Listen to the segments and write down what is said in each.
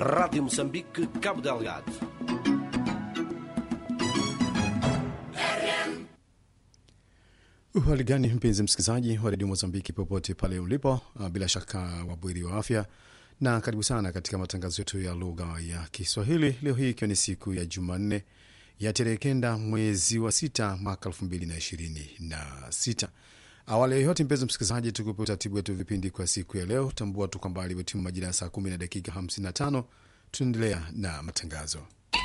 Rádio Moçambique, Cabo Delgado. Uhali gani mpenzi msikilizaji wa redio Mozambiki popote pale ulipo, uh, bila shaka wabweri wa afya na karibu sana katika matangazo yetu ya lugha ya Kiswahili leo hii ikiwa ni siku ya Jumanne ya tarehe kenda mwezi wa sita mwaka elfu mbili na ishirini na sita. Awali ya yote, mpenzi msikilizaji, tukupe utaratibu wetu vipindi kwa siku ya leo. Tambua tu kwamba alivyotimu majira ya saa kumi na dakika 55 tunaendelea na matangazo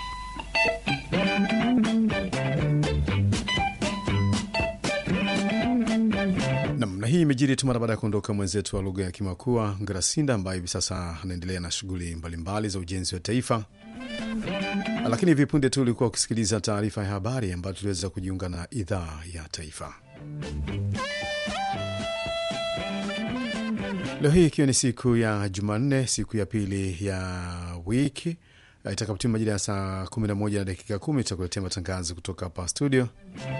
Nam, na hii imejiri tu mara baada ya kuondoka mwenzetu wa lugha ya Kimakua Ngarasinda, ambaye hivi sasa anaendelea na shughuli mbalimbali za ujenzi wa taifa. Lakini hivi punde tu ulikuwa ukisikiliza taarifa ya habari ambayo tuliweza kujiunga na idhaa ya taifa leo hii ikiwa ni siku ya Jumanne, siku ya pili ya wiki itakapotima majira ya saa 11 na dakika 10 tutakuletea matangazo kutoka hapa studio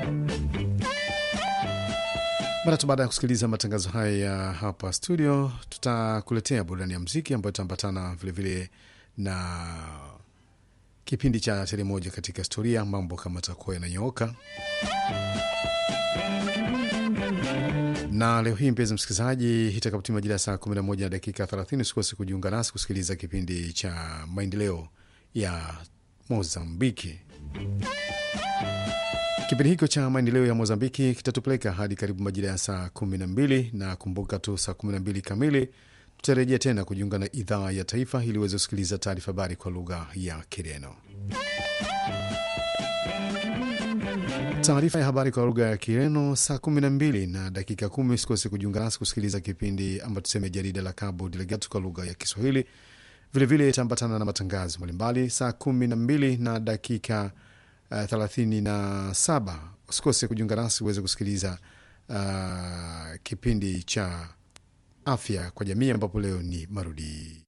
mara tu baada ya kusikiliza matangazo haya ya hapa studio, tutakuletea burudani ya mziki ambayo itaambatana vilevile na kipindi cha tele moja katika historia, mambo kama takuwa yananyooka. Na leo hii mpenzi msikilizaji, itakapotima majira ya saa 11 na dakika 30, usikose kujiunga nasi kusikiliza kipindi cha maendeleo ya Mozambiki. Kipindi hicho cha maendeleo ya Mozambiki kitatupeleka hadi karibu majira ya saa kumi na mbili na kumbuka tu, saa kumi na mbili kamili tutarejea tena kujiunga na idhaa ya taifa ili uweze kusikiliza taarifa habari kwa lugha ya Kireno. Taarifa ya habari kwa lugha ya Kireno saa kumi na mbili na dakika kumi. Usikose kujiunga nasi kusikiliza kipindi ambacho tuseme jarida la Cabo Delgado kwa lugha ya Kiswahili. Vilevile itaambatana na matangazo mbalimbali saa kumi na mbili na dakika Uh, thelathini na saba. Usikose kujiunga nasi uweze kusikiliza uh, kipindi cha afya kwa jamii ambapo leo ni marudi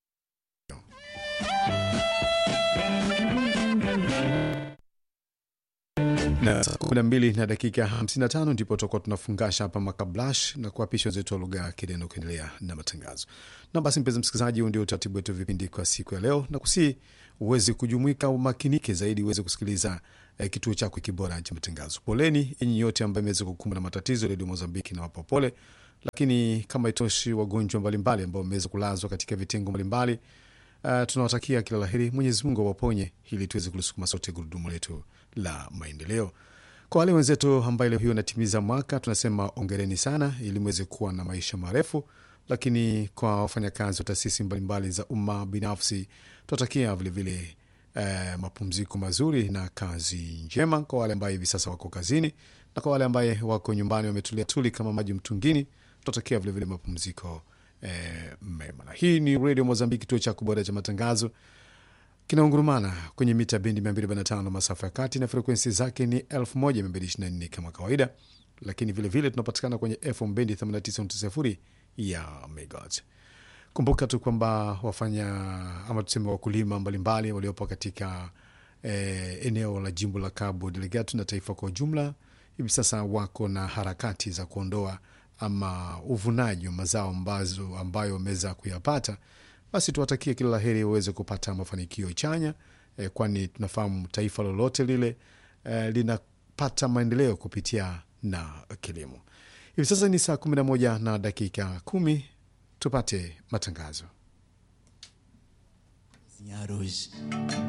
na saa kumi na mbili na dakika 55 ndipo tutakuwa tunafungasha hapa makablash na kuapisha wenzetu wa lugha ya Kireno kuendelea na matangazo. Na basi, mpenzi msikilizaji, huu ndio utaratibu wetu vipindi kwa siku ya leo, na kusii uweze kujumuika umakinike zaidi uweze kusikiliza eh, kituo chako kibora cha matangazo. Poleni enyi yote ambayo imeweza kukumbwa na matatizo, Redio Mozambiki na wapa pole, lakini kama itoshi, wagonjwa mbalimbali ambao wameweza kulazwa katika vitengo mbalimbali Uh, tunawatakia kila laheri. Mwenyezi Mungu awaponye ili tuweze kulisukuma sote gurudumu letu la maendeleo. Kwa wale wenzetu ambaye leo hiyo anatimiza mwaka, tunasema ongereni sana, ili mweze kuwa na maisha marefu. Lakini kwa wafanyakazi wa taasisi mbalimbali za umma binafsi, tunatakia vilevile uh, mapumziko mazuri na kazi njema kwa wale ambaye hivi sasa wako kazini, na kwa wale ambaye wako nyumbani wametulia tuli kama maji mtungini, tunatakia vilevile mapumziko Eh, mema. Na hii ni redio Mozambiki, kituo cha kubora cha matangazo kinaungurumana kwenye mita bendi 245 masafa ya kati na frekwensi zake ni 1224 kama kawaida, lakini vilevile tunapatikana kwenye FM bendi 89.0 ya megahertz. Kumbuka tu kwamba wafanya ama tuseme wakulima mbalimbali waliopo katika eh, eneo la jimbo la Cabo Delgado na taifa kwa ujumla hivi sasa wako na harakati za kuondoa ama uvunaji wa mazao ambazo ambayo wameweza kuyapata, basi tuwatakie kila laheri waweze kupata mafanikio chanya eh, kwani tunafahamu taifa lolote lile eh, linapata maendeleo kupitia na kilimo. Hivi sasa ni saa kumi na moja na dakika kumi. Tupate matangazo cozinhar hoje.